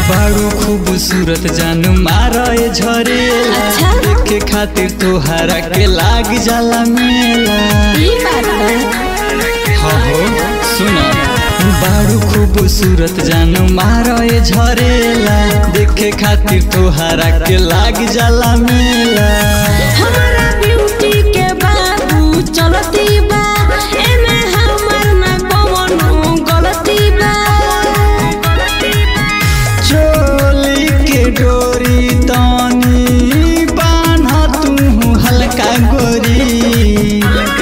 बारू खूबसूरत जान मारे झरेला अच्छा। देखे खातिर तोहरा के लाग जाला मेला ई बात बा हाँ हो सुना बारू खूबसूरत जान मारे झरेला देखे खातिर तोहरा के लाग जाला मेला हमारा ब्यूटी के बाबू चलती बा एमे हमर ना कवनो गलती बा चोली के डोरी तानी बान्हा तू हल्का गोरी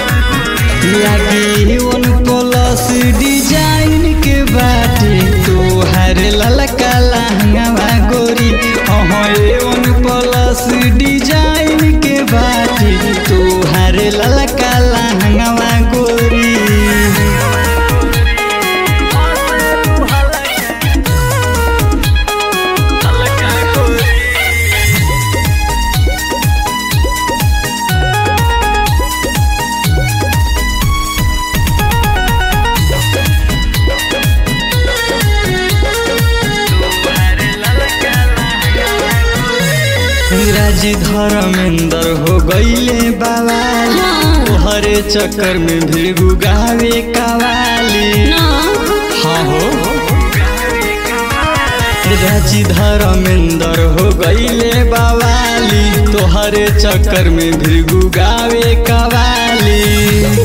लागी वन प्लस डिजाइन के बाटे तोहर ललका लहंगा गोरी अहाँ वन प्लस डिजाइन के बाटे तोहर ललका लहंगा गोरी राजी धर्मेंद्र हो गईले बावाली तोहरे चक्कर में भीड़ गावे कवाली ना हाँ हो राजी धर्मेंद्र हो गईले बावाली तोहरे चक्कर में भीड़ गावे कवाली